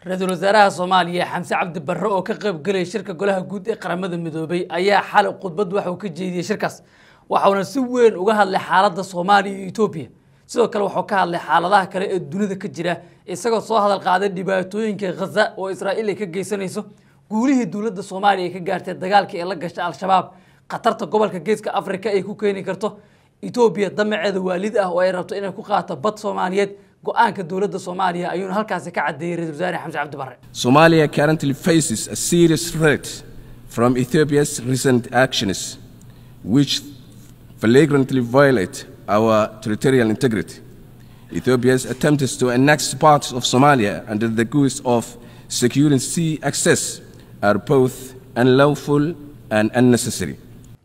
ra-iisul wasaaraha soomaaliya xamse cabdi barre oo ka qayb gelaya shirka golaha guud ee qaramada midoobay ayaa xalay khudbad waxa uu ka jeediyey shirkaas waxauna si weyn uga hadlay xaaladda soomaaliya iyo etoobiya sidoo kale wuxuu ka hadlay xaaladaha kale ee dunida ka jira isagoo soo hadal qaaday dhibaatooyinka khaza oo israa'iil ay ka geysanayso guulihii dowladda soomaaliya ay ka gaartay dagaalkii ee la gashay al-shabaab khatarta gobolka geeska afrika ay ku keeni karto etoobiya damaceeda waalid ah oo ay rabto inay ku qaato bad soomaaliyeed go-aanka dowladda soomaaliya ayuuna halkaasi ka cadeeyey ra-isul wasaare xamse cabdi barre Somalia currently faces a serious threat from Ethiopia's recent actions, which flagrantly violate our territorial integrity. Ethiopia's attempts to annex parts of Somalia under the guise of securing sea access are both unlawful and unnecessary.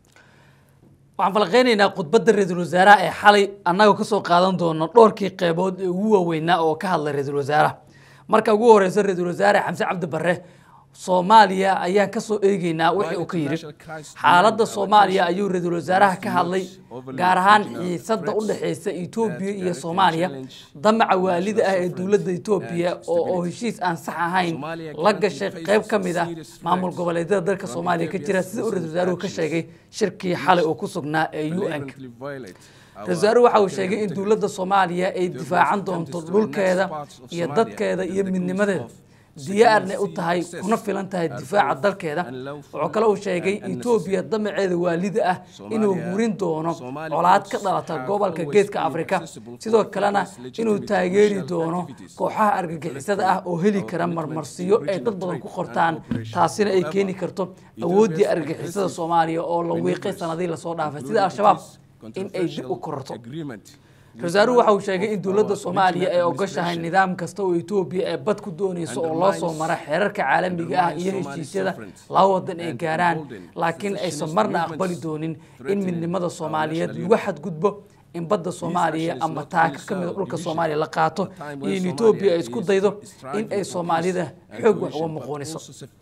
waxaan falaqeynaynaa khudbadda ra-iisul wasaaraha ee xalay annagoo kasoo qaadan doono dhowrkii qeybood ee ugu waaweynaa oo ka hadlay ra-iisul wasaaraha marka ugu horeysa ra-iisul wasaare xamse cabdi barre soomaaliya ayaan kasoo eegeynaa wixii uu ka yidhi xaaladda soomaaliya ayuu ra-iisul wasaaraha ka hadlay gaar ahaan xiisada u dhexeysa etoobiya iyo soomaaliya damaca waalida ah ee dowladda etoobiya oo oo heshiis aan sax ahayn la gashay qeyb ka mid ah maamul goboleedyada dalka soomaaliya ka jira sida uu ra-isul wasaaruhu ka sheegay shirkii xalay oo ku sugnaa ee u n ka ra-isul wasaaruhu waxa uu sheegay in dowladda soomaaliya ay difaacan doonto dhulkeeda iyo dadkeeda iyo midnimadeeda diyaarna u tahay kuna filan tahay difaaca dalkeeda wuxuu kale uu sheegay etoobiya damaceeda waalida ah inuu hurin doono colaad ka dhalata gobolka geeska afrika sidoo kalena inuu taageeri doono kooxaha argagixisada ah oo heli kara marmarsiyo ay dad badan ku qortaan taasina ay keeni karto awooddii argagixisada soomaaliya oo la wiiqay sanadii lasoo dhaafay sida al-shabaab in ay dib u kororto ra-isul waxa uu sheegay in dowladda soomaaliya ay ogoshahay nidaam kasta oo etoobiya ee bad ku dooneyso oo loo soo mara xeerarka caalamiga ah iyo heshiisyada laba wadan ay gaaraan laakiin aysan marna aqbali doonin in midnimada soomaaliyeed lagu xadgudbo in badda soomaaliya ama taaka ka mida dhulka soomaaliya la qaato iyo in etoobiya ay isku daydo in ay soomaalida xoog wax uga muquuniso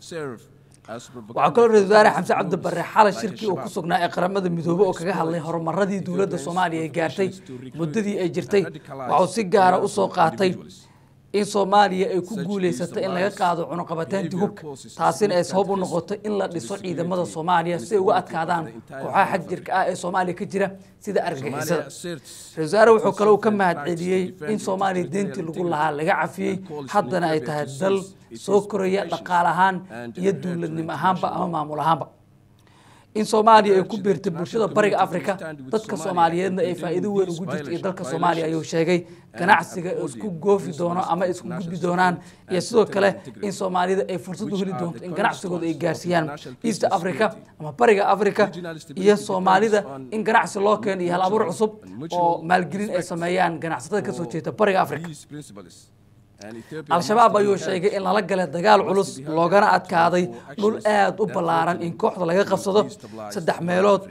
waxaa kaloo ra-isul wasaare xamse cabdi barre xalay shirkii uu ku sugnaa ee qaramada midoobe oo kaga hadlay horumaradii dowladda soomaaliya ay gaartay muddadii ay jirtay waxuu si gaara u soo qaatay in soomaaliya ay ku guuleysatay in laga qaado cunuqabataantii hubka taasina ay sabab u noqoto in la dhiso ciidamada soomaaliya si ay uga adkaadaan kooxaha xag jirka ah ee soomaaliya ka jira sida argagixisada ra-isul wasaare wuxuu kaloo ka mahadceliyey in soomaaliya deentii lagu lahaa laga cafiyey haddana ay tahay dal soo koraya dhaqaal ahaan iyo dowladnimo ahaanba ama maamul ahaanba in soomaaliya ay ku biirtay bulshada bariga afrika dadka soomaaliyeedna ay faa'iido weyn ugu jirto iyo dalka soomaaliya ayuu sheegay ganacsiga isku goofi doono ama isku gudbi doonaan iyo sidoo kale in soomaalida ay fursad u heli doonto in ganacsigooda ay gaarsiiyaan east africa ama bariga africa iyo soomaalida in ganacsi loo keeno iyo hal abuur cusub oo maalgelin ay sameeyaan ganacsatada kasoo jeeda bariga africa al-shabaab ayuu sheegay in lala galay dagaal culus loogana adkaaday dhul aada u ballaaran in kooxda laga qabsado saddex meelood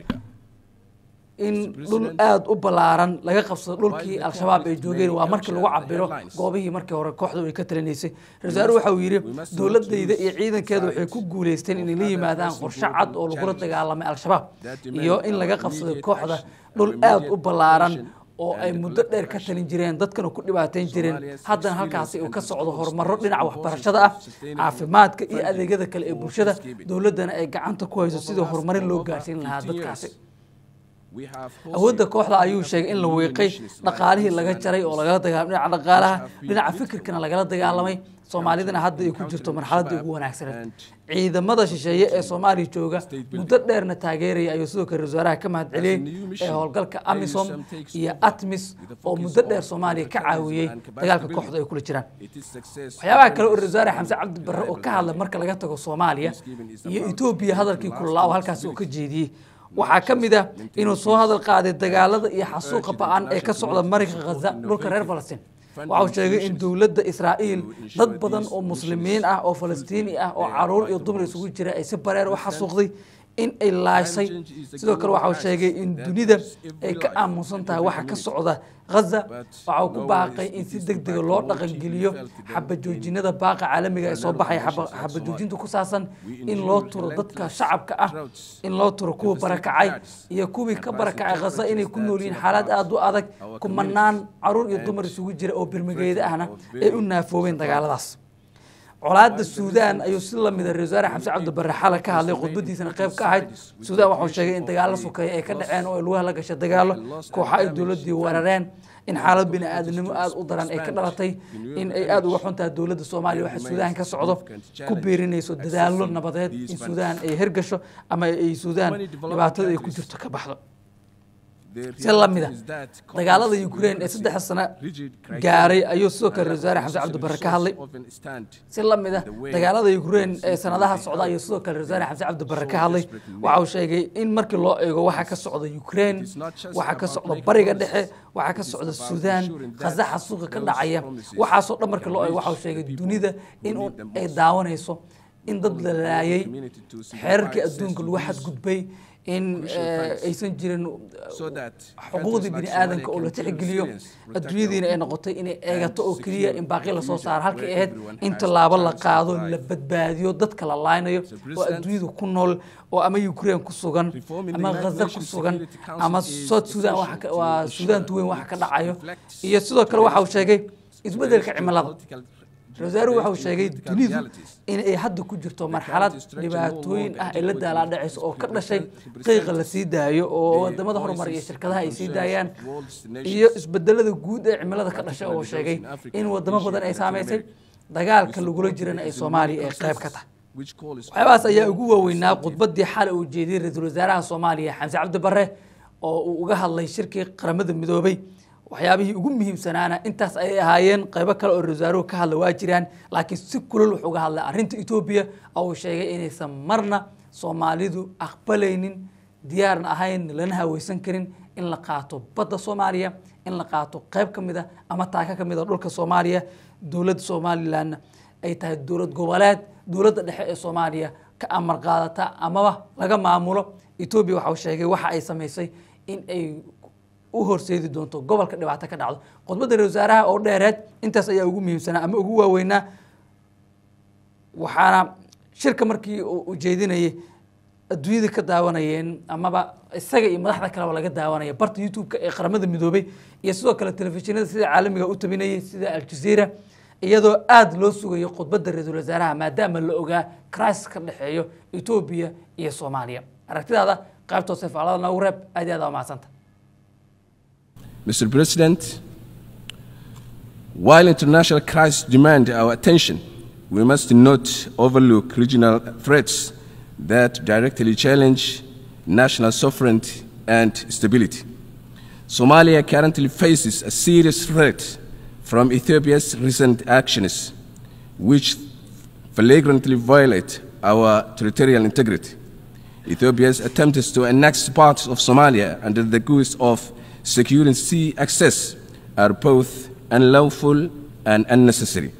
in dhul aada u ballaaran laga qabsado dhulkii al-shabaab ay joogeen waa markii lagu cabiro goobihii markii hore kooxdu ay ka talinaysay ra-isul waxa uu yidhi dowladayda iyo ciidankeeda waxay ku guuleysteen inay la yimaadaan qorshe cad oo lagula dagaalamay al-shabaab iyo in laga qabsaday kooxda dhul aada u ballaaran oo ay muddo dheer ka talin jireen dadkana ku dhibaateyn jireen haddana halkaasi uu ka socdo horumaro dhinaca waxbarashada ah caafimaadka iyo adeegyada kale ee bulshada dowladdana ay gacanta ku hayso sidii horumarin loo gaarsiin lahaa dadkaasi awoodda kooxda ayuu sheegay in la wiiqay dhaqaalihii laga jaray oo lagala dagaalamay dhinaca dhaqaalaha dhinaca fikirkana lagala dagaalamay soomaalidana hadda ay ku jirto marxaladii ugu wanaagsaneed ciidamada shisheeye ee soomaaliya jooga muddo dheerna taageeraya ayuu sidoo kale wasaaraha ka mahadceliyey ee howlgalka amisom iyo atmis oo muddo dheer soomaaliya ka caawiyey dagaalka kooxda ay kula jiraan waxyaabaha kale oo wasaare xamse cabdi barre oo ka hadlay marka laga tago soomaaliya iyo etoobiya hadalkii kululaa oo halkaasi uu ka jeediyey waxaa ka mid ah inuu soo hadal qaaday dagaalada iyo xasuuqa ba-an ee ka socda marinka khaza dhulka reer falastiin waxa uu sheegay in dowladda israa'iil dad badan oo muslimiin ah oo falastiini ah oo caruur iyo dumar isugu jira ay si bareer u xasuuqday in ay laashay sidoo kale waxa uu sheegay in dunida ay ka aamusan tahay waxa ka socda ghaza waxa uu ku baaqay in si deg dega loo dhaqangeliyo xabajoojinada baaqa caalamiga ee soo baxaya xabajoojinta ku saabsan in loo turo dadka shacabka ah in loo turo kuwa barakacay iyo kuwii ka barakacay ghaza inay ku nool yihiin xaalad aada u adag kumanaan caruur iyo dumar isugu jira oo birmageeda ahna ay u naafoobeen dagaaladaas colaadda suudaan ayuu si lamida ra-isul wasaare xamse cabdi barre xalay ka hadlay khudbadiisana qayb ka ahayd suudaan waxuu sheegay in dagaalo sukeeya ay ka dhaceen oo ay lugaha la gashay dagaalo kooxa ay dowladdii weerareen in xaalad bini aadamnimo aada u daran ay ka dhalatay in ay aada uga xun tahay dowladda soomaaliya waxa suudaan ka socdo ku biirinayso dadaallo nabadeed in suudaan ay hergasho ama ay suudaan dhibaatada ay ku jirto ka baxdo si lamid a dagaalada ukraine ee saddex sano gaaray ayuu sidoo kale ra-isul wasaare xamse cabdi barre ka hadlay si lamid a dagaalada ukraine ee sanadaha socda ayuu sidoo kale ra-isul wasaare xamse cabdi barre ka hadlay waxa uu sheegay in markii loo eego waxa ka socda ukraine waxa ka socda bariga dhexe waxa ka socda suudaan khasaxa suuqa ka dhacaya waxaasoo dhan markii loo eego waxa uu sheegay dunida in ay daawanayso in dad la laayay xeerarkii adduunka lagu xadgudbay in aysan jirin xuquuqdii bini aadanka oo la tixgeliyo adduunyadiina ay noqotay inay eegato oo keliya in baaqi lasoo saaro halkay ahayd in tallaabo la qaado la badbaadiyo dadka la laaynayo oo adduunyada ku nool oo ama ukraine ku sugan ama ghaza ku sugan ama south sudan waa suudaanta weyn waxa ka dhacayo iyo sidoo kale waxa uu sheegay isbeddelka cimilada ra-isul waxa uu sheegay dunidu in ay hadda ku jirto marxalad dhibaatooyin ah ay la daalaadhacayso oo ka dhashay qiiqa la sii daayo oo wadamada horumar iyo shirkadaha ay sii daayaan iyo isbedelada guud ee cimilada ka dhashay oo sheegay in wadamo badan ay saamaysay dagaalka lagula jirana ay soomaaliya ay qayb ka tahay waxyaabahaas ayaa ugu waaweynaa khudbadii xalay uu jeediyey ra-iisul wasaaraha soomaaliya xamse cabdi barre oo uu uga hadlay shirkii qaramada midoobay waxyaabihii ugu muhiimsanaana intaas ayay ahaayeen qaybo kale oo rasaaruhu ka hadla waa jiraan laakiin si kulol wuxuu uga hadlay arrinta etoobiya oo uu sheegay inaysan marna soomaalidu aqbalaynin diyaarna ahayn lana haweysan karin in la qaato badda soomaaliya in la qaato qayb ka mid a ama taaka ka mid a dhulka soomaaliya dowladda somalilanna ay tahay dowlad goboleed dowladda dhexe ee soomaaliya ka amar qaadata amaba laga maamulo etoobiya waxa uu sheegay waxa ay samaysay in ay u horseedi doonto gobolka dhibaato ka dhacdo khudbadda ra wasaaraha oo dheereed intaas ayaa ugu muhiimsanaa ama ugu waaweynaa waxaana shirka markii uu jeedinayay adduunyada ka daawanayeen amaba isaga iyo madaxda kaleba laga daawanaya barta youtube-ka ee qaramada midoobay iyo sidoo kale telefishinada sida caalamiga u tabinayay sida aljazeera iyadoo aada loo sugayo khudbadda ra-iisul wasaaraha maadaama la ogaa crisis ka dhexeeyo etoobiya iyo soomaaliya aragtidaada qaybta hoose faalada noogu reeb aad iyo aad aa mahadsanta Mr. President, while international crises demand our attention, we must not overlook regional threats that directly challenge national sovereignty and stability. Somalia currently faces a serious threat from Ethiopia's recent actions, which flagrantly violate our territorial integrity. Ethiopia's attempts to annex parts of Somalia under the guise of securing sea access are both unlawful and unnecessary.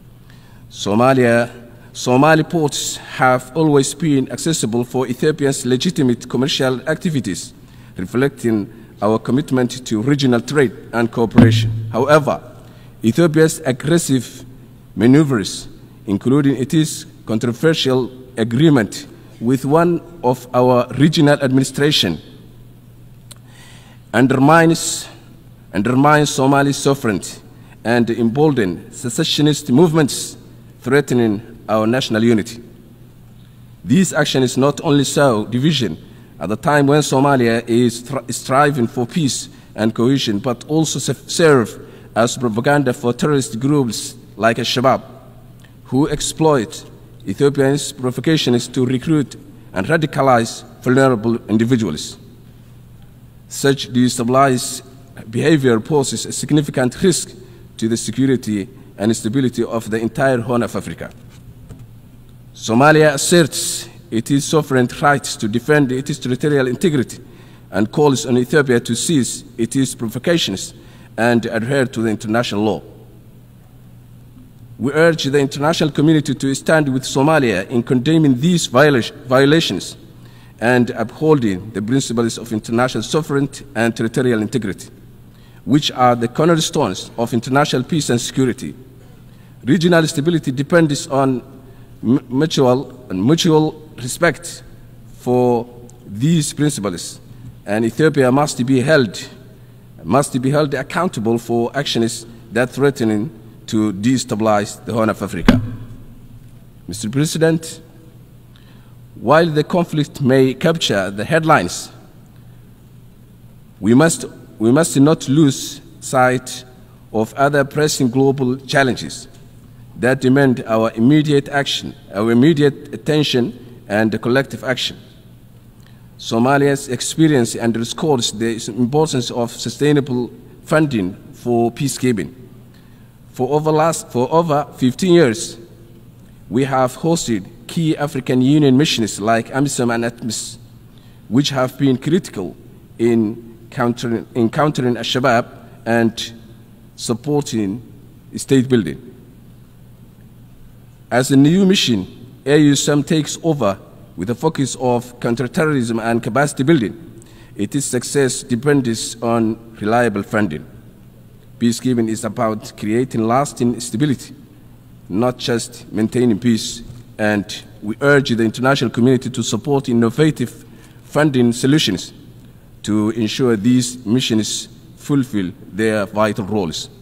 Somalia, Somali ports have always been accessible for Ethiopia's legitimate commercial activities, reflecting our commitment to regional trade and cooperation. However, Ethiopia's aggressive maneuvers, including its controversial agreement with one of our regional administration, undermines, undermines Somali sovereignty and embolden secessionist movements threatening our national unity. These actions not only sow division at the time when Somalia is striving for peace and cohesion, but also serve as propaganda for terrorist groups like Al-Shabaab, who exploit Ethiopia's provocations to recruit and radicalize vulnerable individuals. Such destabilized behavior poses a significant risk to the security and stability of the entire Horn of Africa. Somalia asserts its sovereign rights to defend its territorial integrity and calls on Ethiopia to cease its provocations and adhere to the international law. We urge the international community to stand with Somalia in condemning these violations and upholding the principles of international sovereignty and territorial integrity, which are the cornerstones of international peace and security. Regional stability depends on mutual and mutual respect for these principles, and Ethiopia must be held must be held accountable for actions that threaten to destabilize the Horn of Africa. Mr. President, while the conflict may capture the headlines, we must, we must not lose sight of other pressing global challenges that demand our immediate action, our immediate attention, and collective action. Somalia's experience underscores the importance of sustainable funding for peacekeeping. For over, last, for over 15 years, we have hosted key African Union missions like AMISOM and ATMIS, which have been critical in countering, in countering Al-Shabaab and supporting state building. As a new mission, AUSM takes over with a focus of counterterrorism and capacity building. Its success depends on reliable funding. Peacekeeping is about creating lasting stability, not just maintaining peace. And we urge the international community to support innovative funding solutions to ensure these missions fulfill their vital roles.